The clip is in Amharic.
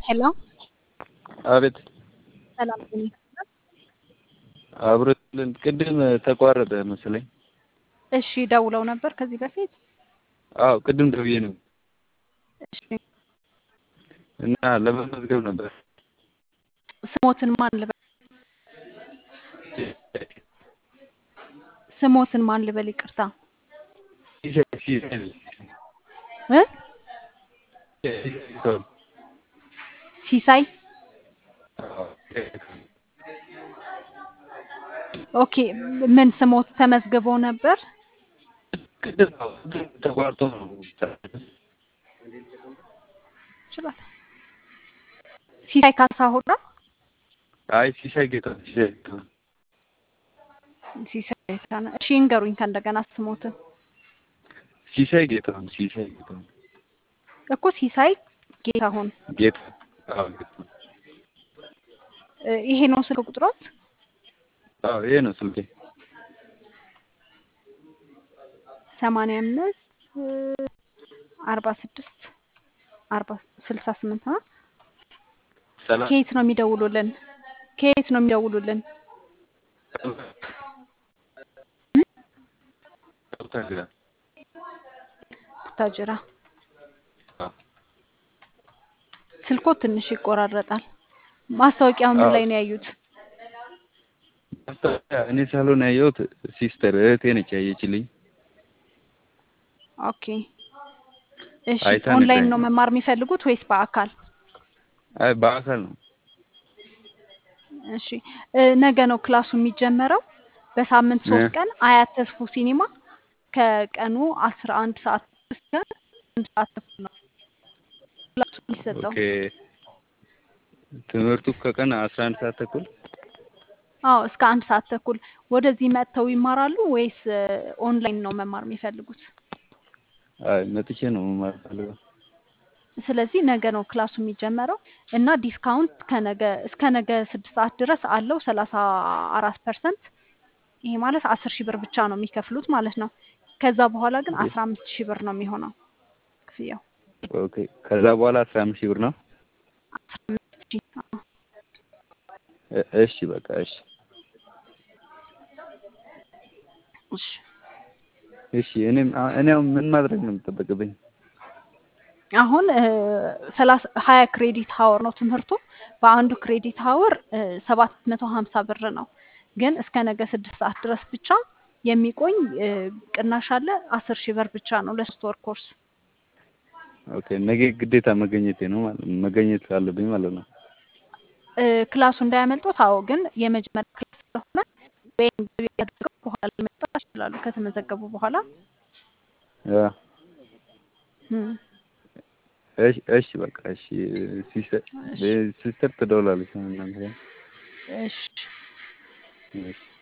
ሄሎ አቤት ሰላም ነኝ። አብሮልን ቅድም ተቋረጠ መሰለኝ። እሺ ደውለው ነበር ከዚህ በፊት? አዎ ቅድም ደውዬ ነው እሺ እና ለመመዝገብ ነበር። ስሞትን ማን ልበል? ስሞትን ማን ልበል? ይቅርታ ሲሳይ ሲሳይ እ ሲሳይ ሲሳይ ኦኬ። ምን ስሞት ተመዝግበው ነበር? ቅድም ተቋርጦ ነው። ይችላል። ሲሳይ ካሳሁን ነው? አይ ሲሳይ ጌታ ሲሳይ ጌታ ሲሳይ ጌታነህ። እሺ እንገሩኝ ከእንደገና ስሞትን ሲሳይ ጌታ ሲሳይ ጌታ እኮ ሲሳይ ጌታሁን። ጌታ አዎ ጌታ እ ይሄ ነው ስልክ ቁጥሮት? አዎ ይሄ ነው ስልኬ። ሰማንያ አምስት አርባ ስድስት አርባ ስልሳ ስምንት ነው። ሰላም ከየት ነው የሚደውሉልን? ከየት ነው የሚደውሉልን? ቡታጅራ ቡታጅራ። አዎ ስልኮ ትንሽ ይቆራረጣል። ማስታወቂያው ምን አዎ። ላይ ነው ያዩት? ማስታወቂያ እኔ ሳልሆን ያየሁት ሲስተር እህቴ ነች ያየችልኝ። ኦኬ እሺ። አይታ ኦንላይን ነግራኝ ነው መማር የሚፈልጉት ወይስ በአካል? አይ በአካል ነው። እሺ እ ነገ ነው ክላሱ የሚጀመረው። በሳምንት ሶስት እ ቀን አያት ተስፉ ሲኒማ ከቀኑ አስራ አንድ ሰዓት እስከ አንድ ሰዓት ተኩል ነው ክላሱ የሚሰጠው። ኦኬ ትምህርቱ ከቀን አስራ አንድ ሰዓት ተኩል አዎ እስከ አንድ ሰዓት ተኩል። ወደዚህ መጥተው ይማራሉ ወይስ እ ኦንላይን ነው መማር የሚፈልጉት? አይ መጥቼ ነው መማር ፈልገው። ስለዚህ ነገ ነው ክላሱ የሚጀመረው እና ዲስካውንት ከነገ እስከ ነገ ስድስት ሰዓት ድረስ አለው ሰላሳ አራት ፐርሰንት። ይሄ ማለት አስር ሺህ ብር ብቻ ነው የሚከፍሉት ማለት ነው። ከዛ በኋላ ግን አስራ አምስት ሺህ ብር ነው የሚሆነው ክፍያው። ኦኬ ከዛ በኋላ አስራ አምስት ሺህ ብር ነው። አስራ አምስት ሺህ አዎ። እ- እሺ በቃ እሺ እሺ እሺ እኔም አ- እኔ አሁን ምን ማድረግ ነው የሚጠበቅብኝ? አሁን ሰላሳ ሀያ ክሬዲት ሀወር ነው ትምህርቱ። በአንዱ ክሬዲት ሀወር ሰባት መቶ ሀምሳ ብር ነው። ግን እስከ ነገ ስድስት ሰዓት ድረስ ብቻ የሚቆይ እ ቅናሽ አለ። አስር ሺህ ብር ብቻ ነው ለሶስት ወር ኮርስ። ኦኬ ነገ ግዴታ መገኘቴ ነው ማለት ነው መገኘት አለብኝ ማለት ነው። እ ክላሱ እንዳያመልጦት። አዎ፣ ግን የመጀመሪያ ክላስ ስለሆነ ወይም ገቢ አድርገው በኋላ መጣ ይችላሉ ከተመዘገቡ በኋላ ያ እም፣ እሺ እሺ በቃ እሺ ሲስተር እሺ ሲስተር ትደውላለች እናንተ ጋር። እሺ እሺ